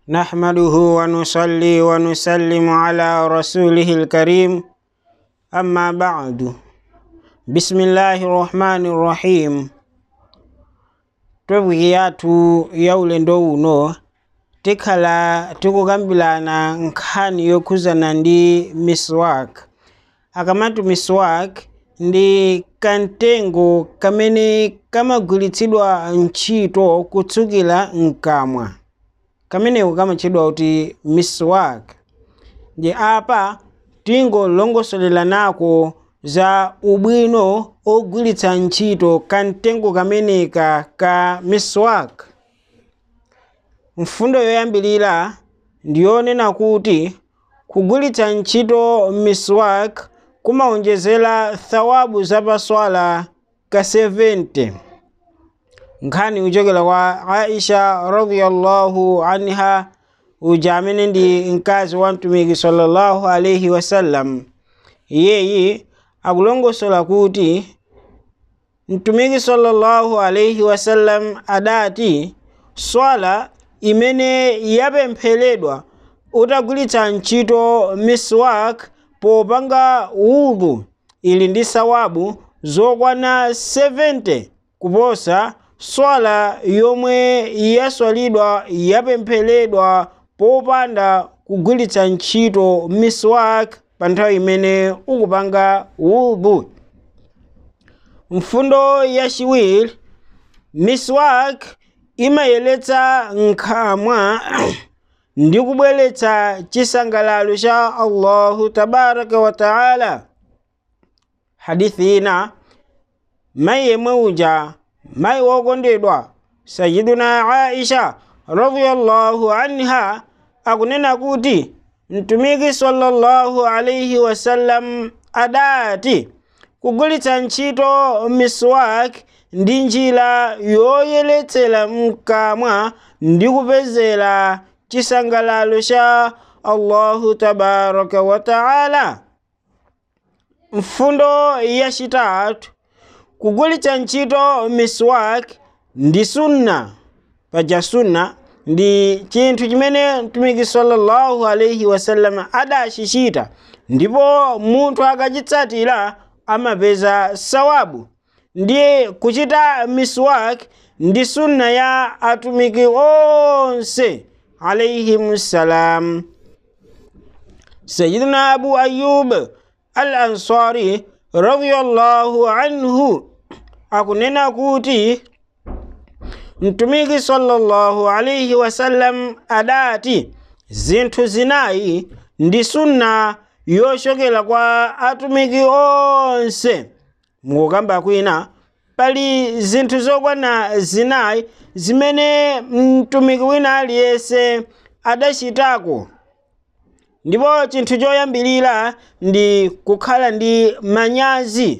نحمده ونصلي ونسلم على رسوله الكريم أما بعد بسم الله الرحمن الرحيم twebwiki yathu yaulendo uno tikhala tikukambirana nkhani yokhuzana ndi miswak akamati miswak ndi kamtengo kamene kamagwiritsidwa ntchito kutsukira mkamwa kameneko kamatchedwa kuti miswak ndi apa tingolongosolera nako za ubwino ogwiritsa ntchito kamtengo kameneka ka miswak mfundo yoyambirira ndiyonena kuti kugwiritsa ntchito miswak kumaonjezera thawabu zapaswala ka 70 nkhani kuchokera kwa aisha radiyallahu anha uja amene ndi mkazi wa mtumiki sallallahu alaihi wasallam iyeyi akulongosola kuti mtumiki sallallahu alaihi wasallam adati swala imene yapempheredwa utagwiritsa ntchito miswak popanga udhu ili ndi sawabu zokwana 70 kuposa swala yomwe yaswalidwa yapempheredwa popanda kugwiritsa ntchito miswak pa nthawi imene ukupanga udhu mfundo yachiwiri miswak imayeretsa nkhamwa ndi kubweretsa chisangalalo cha allahu tabaraka wa taala hadithi ina mayi yemwe uja mayi wokondedwa sayiduna aisha radiyallahu anha akunena kuti mtumiki sallallahu alaihi wasallam adati kugwiritsa ntchito miswak ndi njira yoyeretsera mkamwa ndi kupezera chisangalalo cha allahu tabaraka wa taala mfundo yachitatu kugwiritsa ntchito miswak ndi sunna paja sunna ndi chinthu chimene mtumiki sallallahu alaihi wasallam adachichita ndipo munthu akachitsatira amapeza sawabu ndiye kuchita miswak ndi sunna ya atumiki onse alaihim salam sayidina abu ayub al ansari radiyallahu anhu akunena kuti mtumiki sallallahu alaihi wasallam adati zinthu zinayi ndi sunna yochokera kwa atumiki onse mukukamba kwina pali zinthu zokwana zinayi zimene mtumiki wina aliyense adachitako ndipo chinthu choyambirira ndi kukhala ndi manyazi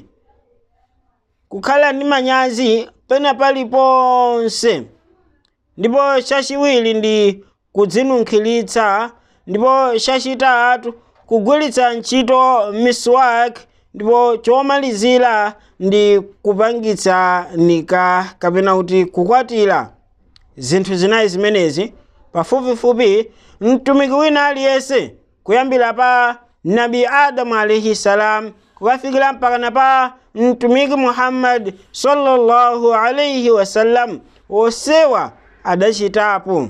kukhala ndi manyazi pena paliponse ndipo chachiwiri ndi kudzinunkhiritsa ndipo chachitatu kugwiritsa ntchito miswak ndipo chomalizira ndi kupangitsa nika kapena kuti kukwatira zinthu zinayi zimenezi pafupifupi mtumiki wina aliyense kuyambira pa nabi adamu alaihi salam kukafikira mpakana pa mtumiki muhammad sallallahu alaihi wasallam onsewa adachitapo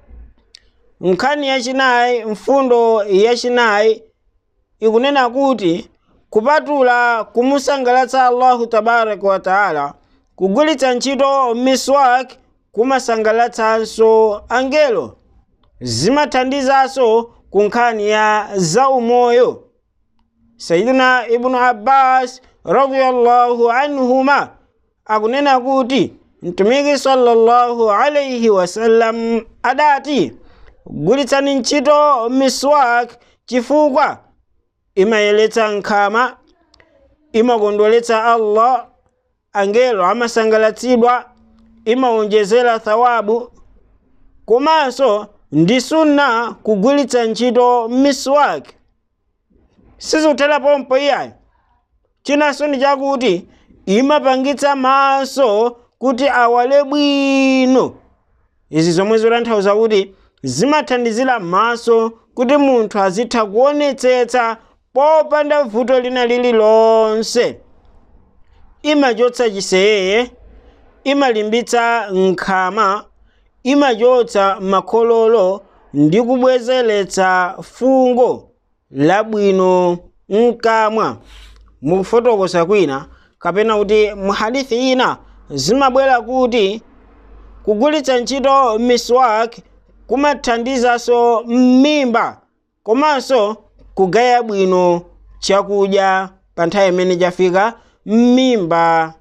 nkhani yachinayi mfundo yachinayi ikunena kuti kupatula kumusangalatsa allahu tabaraka wa taala kugwiritsa ntchito miswak kumasangalatsanso angelo zimathandizanso ku nkhani ya zaumoyo sayidina ibnu abbas radiyallahu anhuma akunena kuti mtumiki sallallahu alaihi wasallam adati gwiritsani ntchito miswak chifukwa imayeretsa nkhama imakondweretsa allah angelo amasangalatsidwa imawonjezera thawabu komanso ndi sunna kugwiritsa ntchito miswak sizikutera pompo iyayi chinanso ndi chakuti imapangitsa maso kuti awale bwino izi zomwe zotanthauza kuti zimathandizira maso kuti munthu azitha kuonetsetsa popanda vuto lina lililonse imachotsa chiseyeye imalimbitsa nkhama imachotsa makhololo ndi kubwezeretsa fungo labwino mkamwa mukufotokoza kwina kapena kuti muhadithi ina zimabwera kuti kugwiritsa ntchito miswak kumathandizanso m'mimba komanso kugaya bwino chakudya pa nthawi imene chafika m'mimba